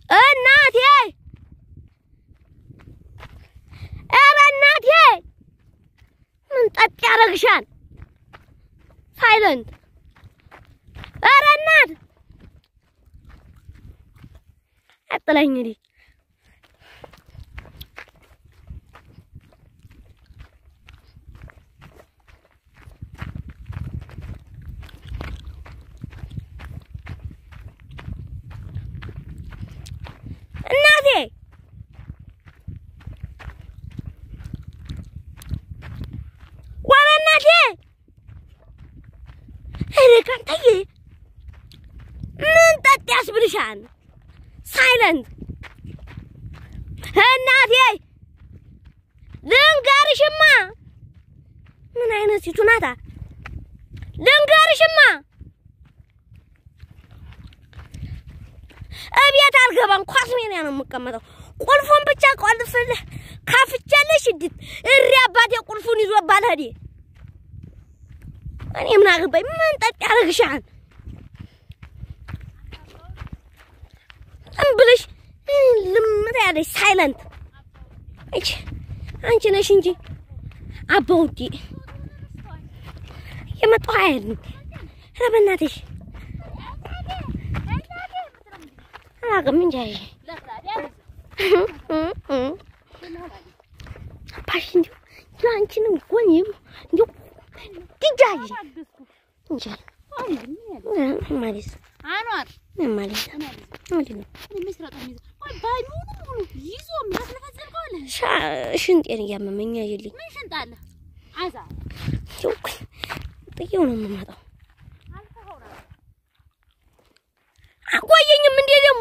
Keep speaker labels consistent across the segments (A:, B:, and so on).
A: እናቴ ኧረ እናቴ ምን ጠጥ ያደርግሻል? ሳይለንት ኧረ እናት አጥለኝ እንግዲህ እናቴ ወረ እናቴ ኧረ ካንተዬ ምን ጠጥ ያስብልሻል? ሳይለንት እናቴ ልንገርሽማ፣ ምን አይነት ሴቱ ናታ? ልንገርሽማ እቤት አልገባም፣ ኳስ ሜዳ ነው የምቀመጠው። ቁልፉን ብቻ ቆልፍልህ ካፍቻለሽ እድት እሪ አባቴ ቁልፉን ይዞ ባልሄዴ እኔ ምን አገባኝ? ምን ጠጥ ያደርግሻል? ዝም ብለሽ ልምት ያለሽ ሳይለንት አንቺ አንቺ ነሽ እንጂ አባውዲ የመጣሁ አይደል? ኧረ በእናትሽ አላውቅም እንጂ አይ አባሽ እንዲሁ እንዲሁ አንቺንም ጎኝም እንዲሁ ግጃይ እንጂ ማለት
B: አኗር
A: ምን ማለት ምንድን ነው?
B: ይዞ የሚያስለፈዝል ከሆነ
A: ሻ- ሽንጤን እያመመኝ አይልኝ
B: ምን ሽንጥ አለ? አዛ
A: ጥዬው ነው የምመጣው። አቆየኝም እንዴ ደግሞ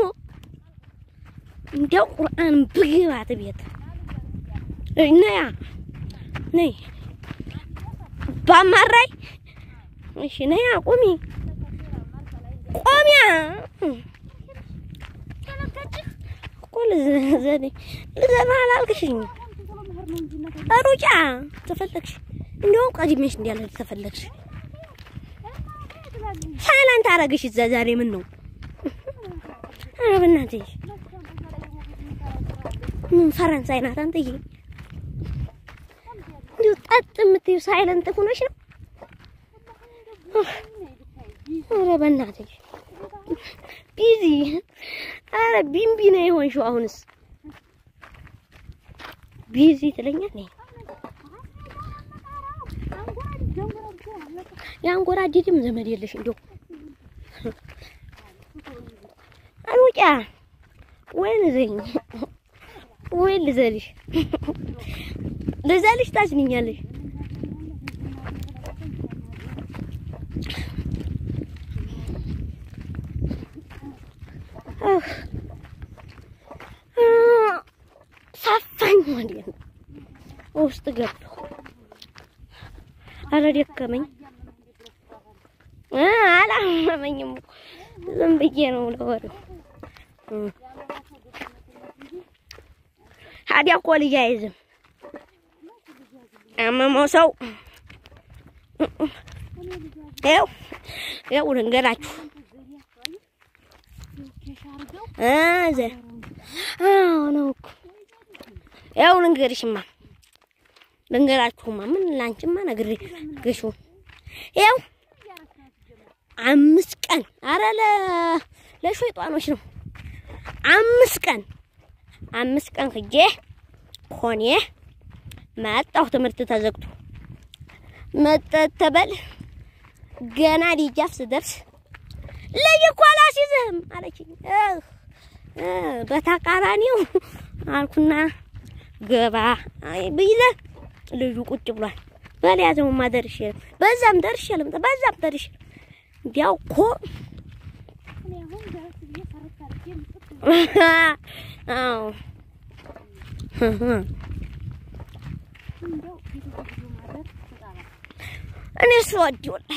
A: እንዲያው ቁርአን ብግባት ቤት ነያ ነይ ባማራይ እሺ ነያ ቁሚ ቆሚያ እኮ ልዘኔ ልዘና አላልክሽኝ ሩጫ ተፈለግሽ እንዲያውም ቀድሜሽ እንዲያለ ተፈለግሽ ሳይላንት አረግሽ እዛ ዛሬ ምን ነው ኧረ በእናትሽ ምን ፈረንሳይ ናት አንተዬ እንዲሁ ጠጥ የምትይው ሳይለንት ሆነሽ ነው ኧረ በእናትሽ ቢዚ ኧረ ቢምቢ ነው የሆንሽው አሁንስ ቢዚ ትለኛለህ የአንጎራዴድም ዘመድ የለሽ እንዲሁ አልውጫ ወይ ልዘኝ ወይ ልዘልሽ ልዘልሽ ታስንኛለሽ ሳፋኝ ማለት ነው ውስጥ ገባሁ ኧረ ደከመኝ እ አላመመኝም እኮ ዝም ብዬ ነው ለወሬው እ ታዲያ እኮ ልጅ አይዝም ያመመው ሰው ይኸው ይኸው ልንገራችሁ እ ዘ አዎ ነው እኮ ይኸው ልንገርሽማ ልንገራችሁማ ምን ላንቺማ ነግሬ ግሹ ይኸው አምስት ቀን አረ ለ ለሸይጣኖች ነው። አምስት ቀን አምስት ቀን ሂጄ ኮኔ መጣሁ። ትምህርት ተዘግቶ መጠተበል ገና ዲጃፍ ስደርስ ልጅ እኮ አላስይዝህም አለችኝ። እህ እ በተቃራኒው አልኩና ገባ ብይዘ ልጁ ቁጭ ብሏል። በሊያዘውማ ደርሼ በዛም ደርሼ ልምጣ በዛም ደርሼ እንዲያው እኮ አዎ እኔ ስወድ ወላሂ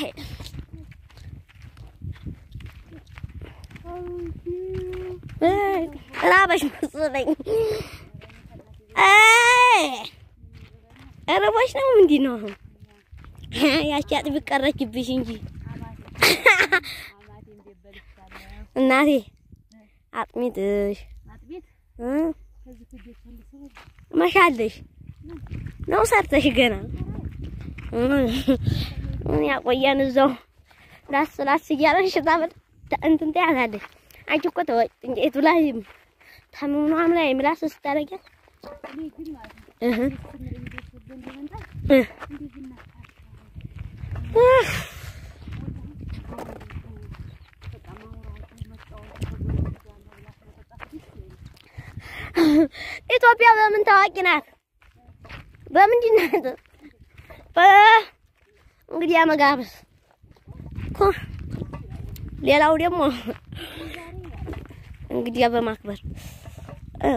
A: ራበሽ መሰለኝ። ርቦሽ ነው ምንድን ነው አሁን? ያቺ አጥቢ ቀረችብሽ እንጂ እናቴ አጥሚትሽ እ
B: ከዚህ ፍጆች ልሰበል
A: መሻለሽ ነው ሰርተሽ ገና እ ምን ያቆየን እዛው ላስ ላስ እያለሽ ታበል እንትን ትያታለሽ። አንቺ እኮ ተወጭ እንጨቱ ላይ ታምኗም ላይ ምላስ ስታረጊያት
B: እኔ ግን ማለት ነው
A: እህ
B: ስምር እንዴት ወደ እንደመጣ
A: እ
B: እንዴት እናታታ
A: እህ
B: በቃ ማውራት መጫወት ከጎረቤት ጋር መብላት መጠጣት ደስ ይለኛል።
A: ኢትዮጵያ በምን ታዋቂ ናት? በምንድን ናት? በ እንግዲህ መጋበዝ እኮ ሌላው ደግሞ እንግዲህ በማክበር እ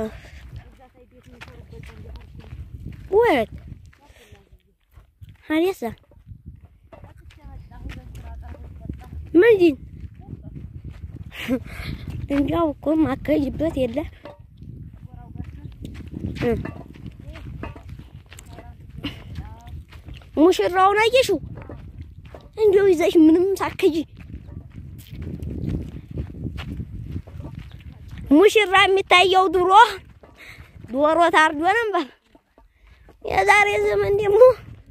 A: ወት አሪያሳ ምንድን እንዲያው እኮ ማከጅበት የለ እ ሙሽራውን አየሽው? እንዲያው ይዘሽ ምንም ሳከጂ ሙሽራ የሚታየው ድሮ ዶሮ ታርዶ ነበር። የዛሬ ዘመን ደግሞ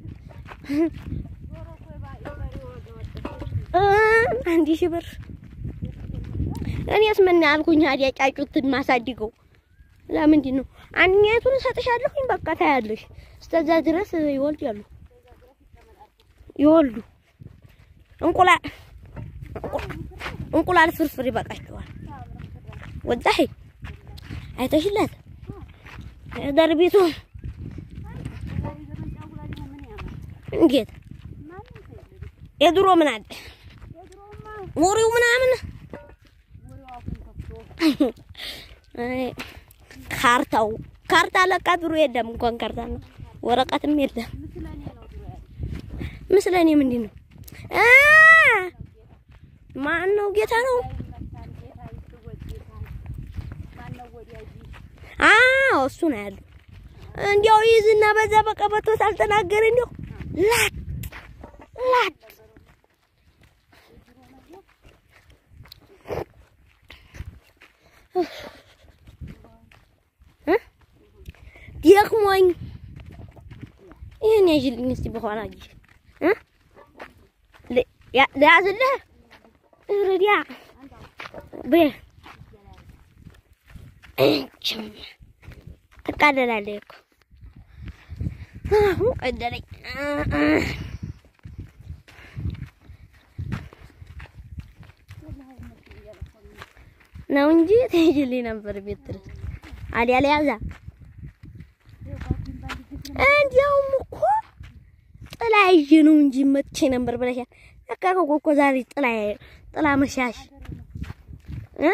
A: እ አንድ ሺህ ብር እኔስ ምን ያልኩኝ ታዲያ ጫጩትን ማሳድገው ለምንድን ነው? አንኛቱን እሰጥሻለሁኝ በቃ ታያለሽ። እስከዛ ድረስ ይወልዳሉ ይወልዱ እንቁላል እንቁላል ፍርፍር ይበቃቸዋል። ወጣሂ አይተሽላት ደርቢቱ እንዴት የድሮ ምን አለ ወሬው ምናምን አይ ካርታው ካርታ ለካ ድሮ የለም እንኳን ካርታ ነው ወረቀትም የለም። ምስለኔ ምንድን ነው? አ ማን ነው? ጌታ ነው። አዎ እሱ ነው ያለው። እንዲያው ይዝና በዛ በቀበቶ ሳልተናገር እንዲያው ላት ላት እ ደክሞኝ ይሄን ያዥልኝ እስቲ በኋላ አጅ እ ለያዝልህ ረዲያ በ እችም ትቃደላለህ እኮ አሁን ቀደለኝ። ነው እንጂ ትሄጂልኝ ነበር ቤት ድረስ አሊያ ለያዛ እንዲያውም እኮ ጥላ ይዤ ነው እንጂ መጥቼ ነበር ብለሻል። ለካ እኮ እኮ ዛሬ ጥላ ጥላ መሻሽ እ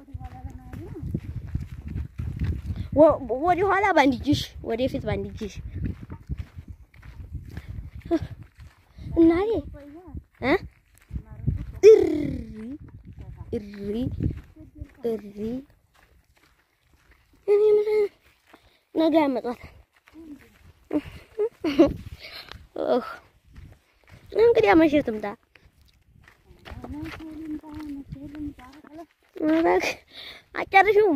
A: ወደ ኋላ ባንድ እጅሽ ወደፊት ባንድ እጅሽ እናቴ እ እሪ እሪ እሪ እኔ ምን ነገ ያመጣታል። እንግዲህ መቼ ትምጣ? አጨርሽውም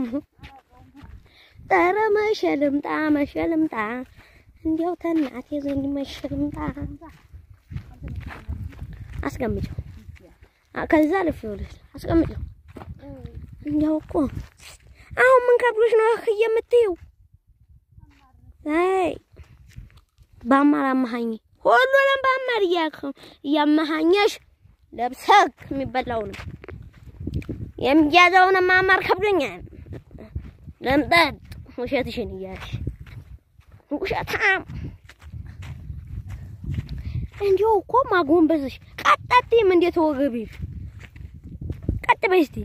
A: ኧረ መቼ ልምጣ መቼ ልምጣ እንዲያው ተናቴ ዘንድ መቼ ልምጣ አስቀምጨው ከዛ ልፍ ይኸውልሽ አስቀምጨው እንዲያው እኮ አሁን ምን ከብሎሽ ነው እህ የምትይው አይ በአማር አማሃኝ ሁሉንም በአማር እያመሃኘሽ ለብሰክ የሚበላውንም የሚያዘውን ማማር ከብዶኛል። ለምጠጥ ውሸትሽን እያልሽ ውሸታም እንዲሁ እኮ ማጎንበስሽ ቀጣጤም እንዴት ወገብሽ ቀጥ በይ እስቲ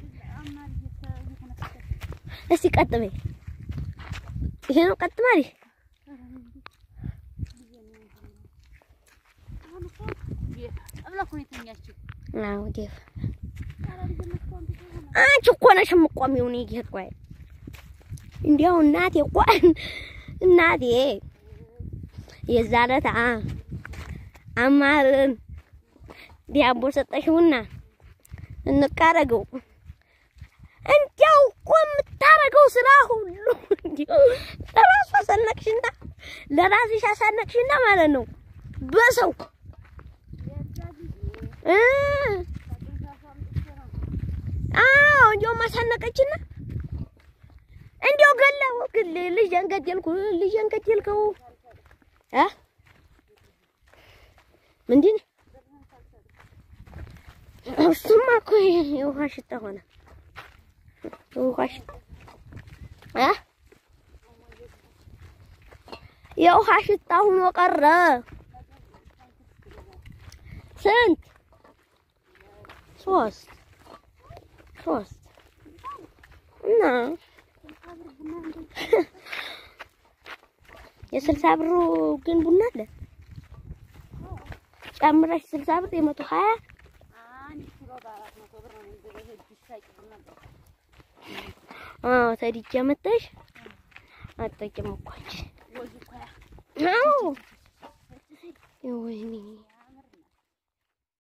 A: እስቲ ቀጥ በይ። ይሄ ነው ቀጥ ማለት አዎ ዴፍ አንቺ እኮ ነሽ የምቆሚው። እኔ ጌት ቆይ እንዲያው እናቴ እኮ እናቴ የዛን ዕለት አማርን ዲያቦ ሰጠሽውና እንቃረገው እንዲያው እኮ የምታረገው ስራ ሁሉ ለራሱ አሳነቅሽና ለራስሽ አሳነቅሽና ማለት ነው በሰው እ አዎ እንዲያውም አሳነቀችና እንዲያው ገላው ግን ልጄን ገደልኩ ልጄን ገደልከው እ ምንድን እሱማ እኮ የውሃ ሽታ ሆነ የውሃ ሽታ እ የውሃ ሽታ ሆኖ ቀረ። ስንት? ሶስት ሶስት እና የስልሳ ብሩ ግን ቡና አለ ጨምረሽ ስልሳ ብር የመቶ ሀያ
B: አንድ ኪሎ በአራት መቶ ብር ነው እንግዲህ እጅ ሳይጭር ነበር።
A: አዎ ተዲጃ መጣሽ አጠቂም እኮ አንቺ
B: ወዙ እኮ ያ
A: አዎ ወይኔ